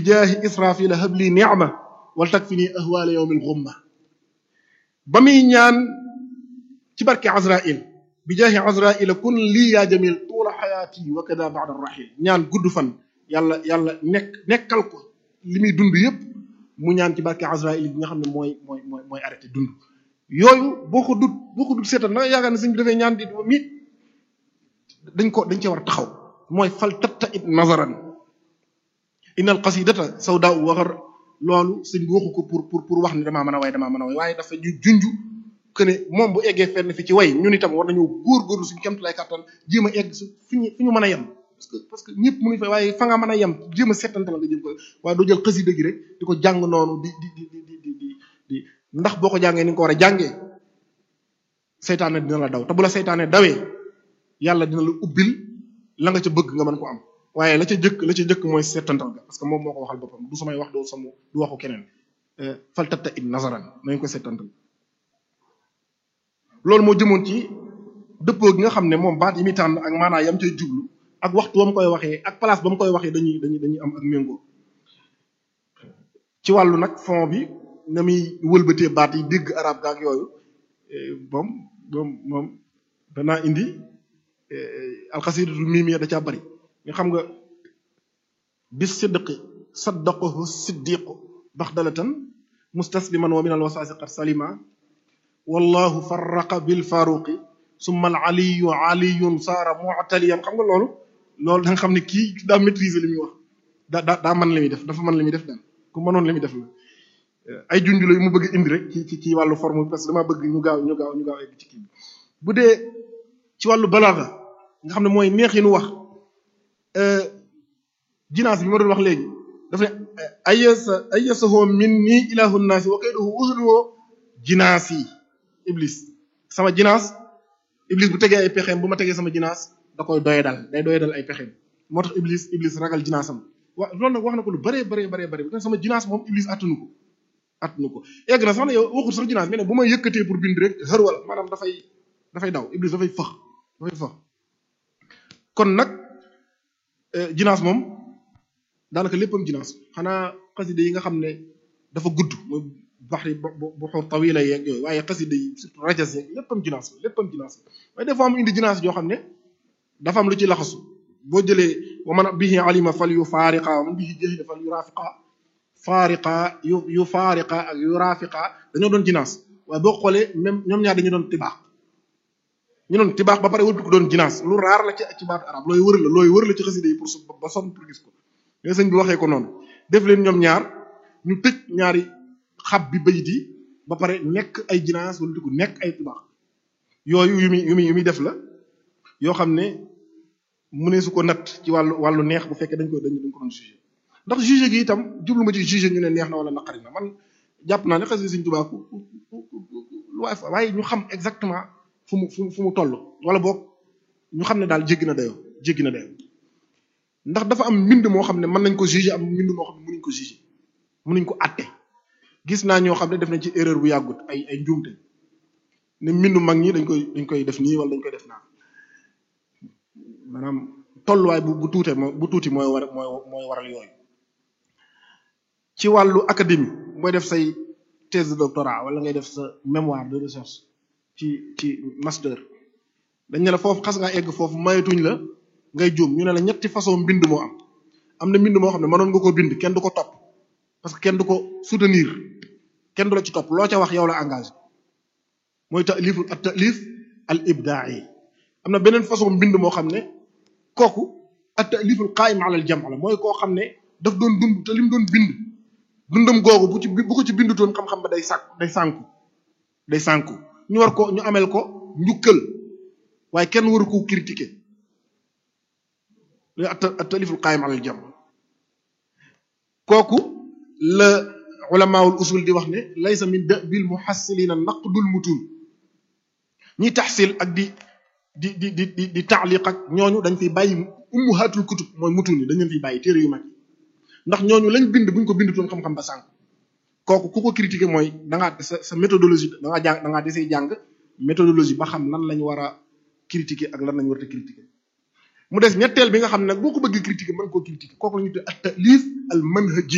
jaahi israfila habli ni'ma wal takfini ahwala yawmil ghumma ba muy ñaan ci barke azrail bi jaahi azraila kun lii yaa jamil tuula xayaati wa kada ba'da rahil ñaan gudd fan yàlla yàlla nekk nekkal ko li muy dund yépp mu ñaan ci barke azrail bi nga xam ne mooy mooy mooy mooy arrêté dund yooyu boo ko dut boo ko dut seetal na nga yaakaar ne sëñ bi dafay ñaan di mi dañ ko dañ cee war a taxaw mooy fal tatta it nazaran innal qasidata sawda u waxar loolu sëñ bi waxu ko pour pour pour wax ne damaa mën a way damaa mën a way waaye dafa ñu junj que ne moom bu eggee fenn fi ci way ñun itam war nañoo góorgóorlu suñu kemt lay kàttan jéem a egg su fi ñu fi ñu mën a yem parce que parce que ñëpp mënuñ fa waaye fa nga mën a yem jéem a settante la nga jëm ko waaye doo jël xasida gi rek di ko jàng noonu di di di di di di di ndax boo ko jàngee ni nga ko war a jàngee seytaane dina la daw te bu la seytaane dawee yàlla dina la ubbil la nga ca bëgg nga mën ko am waaye la ca jëkk la ca jëkk mooy settantal ga parce que moom moo ko waxal boppam du samay wax doo samu du waxu keneen fal tatta it nazaran nañ ko settantal loolu moo jëmoon ci dëppoo gi nga xam ne moom baat yi muy tànn ak maanaa yam cay jublu ak waxtu ba mu koy waxee ak place ba mu koy waxee dañuy dañuy dañuy am ak méngoo ci wàllu nag fond bi na muy wëlbatee baat yi dégg arab gaak yooyu moom moom moom danaa indi alxasidatu mimiya da caa bari nga xam nga bis sidqi saddaqahu siddiqu baxdalatan mustasliman wa min al wasaasi qad salima wallahu farraqa bil faruqi summa al aliyu aliyun saara mu'taliyan xam nga loolu loolu da nga xam ne kii daa maîtriser li muy wax daa daa daa mën li muy def dafa mën li muy def daal ku mënoon li muy def la ay junj la yu mu bëgg indi rek ci ci ci wàllu forme bi parce que dama bëgg ñu gaaw ñu gaaw ñu gaaw egg ci kii bi bu dee ci wàllu balaaga nga xam ne mooy neex yi nu wax jinaas bi ma doon wax léegi daf ne ayasa ayasahoo min nii ilahu naasi wa kayduhu usluhu jinaas yi iblis sama jinaas iblis bu tegee ay pexeem bu ma tegee sama jinaas da koy doye dal day doye dal ay pexeem moo tax iblis iblis ragal jinaasam wa loolu nag wax na ko lu bëree bëree bëree bëri sama jinaas moom iblis attanu ko attanu ko egg na sax ne yow waxul sax jinaas mais ne bu ma yëkkatee pour bind rek xër wala maanaam dafay dafay daw iblis dafay fëx dafay fëx kon nag jinaas moom daanaka léppam jinaas xanaa xasida yi nga xam ne dafa gudd mooy baxri bu xur tawila yeeg yooyu waaye xasida yi surtout rajas yeeg léppam jinaas la léppam jinaas la waaye des fois mu indi jinaas joo xam ne dafa am lu ci laxasu boo jëlee wa man bihi alima fal yu faariqa wa man bihi jahila fal yu rafiqa faariqa yu yu faariqa ak yu rafiqa dañoo doon jinaas waaye boo xoolee même ñoom ñaar dañu doon tibaax ñu doon tibaax ba pare wëlbati ko doon jinaas lu raar la ci ci baatu arab looy wër la looy wër la ci xasida yi pour su ba sonn pour gis ko mais sëñ bi waxee ko noonu def leen ñoom ñaar ñu tëj ñaari xab bi bayit yi ba pare nekk ay jinaas wala ko nekk ay tibaax yooyu yu muy yu muy yu muy def la yoo xam ne mu ne su ko natt ci wàllu wàllu neex bu fekkee dañ ko dañ dañ ko doon jugé ndax jugé gi itam jublu ma ci jugé ñu ne neex na wala naqari na man jàpp naa ne xasida sëñ Tuubaa ku lu waay fa waaye ñu xam exactement fu mu fu mu fu mu toll wala boog ñu xam ne daal jéggi na dayoo jéggi na dayoo ndax dafa am mbind moo xam ne mën nañ ko juger am mbind moo xam ne mënuñ ko juger mënuñ ko àtte gis naa ñoo xam ne def nañ ci erreur bu yàggut ay ay njuumte ne mbindu mag ñi dañ koy dañ koy def nii wala dañ koy def naa maanaam tolluwaay bu bu tuute bu tuuti mooy war mooy mooy waral yooyu ci wàllu académie booy def say thèse de doctorat wala ngay def sa mémoire de recherche ci ci master dañ ne la foofu xas ngaa egg foofu mayetuñ la ngay juum ñu ne la ñetti façon mbind moo am am na mbind moo xam ne mënoon nga ko bind kenn du ko topp parce que kenn du ko soutenir kenn du la ci topp loo ca wax yow la engagé mooy taaliful at taalif al ibdaai am na beneen façon mbind moo xam ne kooku at taaliful qaim ala al jam la mooy koo xam ne daf doon dund te lim doon bind dundam googu bu ci bu ko ci bindutoon xam-xam ba day sàkk day sànku day sànku ñu war ko ñu amel ko njukkal waaye kenn waru ko critiquer at taliful qaayim alal jam kooku la ulamaawul usul di wax ne laysa min dabil muhassilina naqdul mutun ñi taxsil ak di di di di di di taaliq ak ñooñu dañ fiy bàyyi ummuhatul kutub mooy mutun yi dañ leen fiy bàyyi téere yu mag yi ndax ñooñu lañ bind buñ ko bindutoon xam-xam ba sànq kooku ku ko critiquer mooy da ngaa sa sa méthodologie da ngaa jàng da ngaa desee jàng méthodologie ba xam lan lañ war a critiquer ak lan lañ war a critiquer mu des ñetteel bi nga xam ne nag boo ko bëggee critiquer mën koo critiquer kooku la ñuy tuddee at talif al manhaji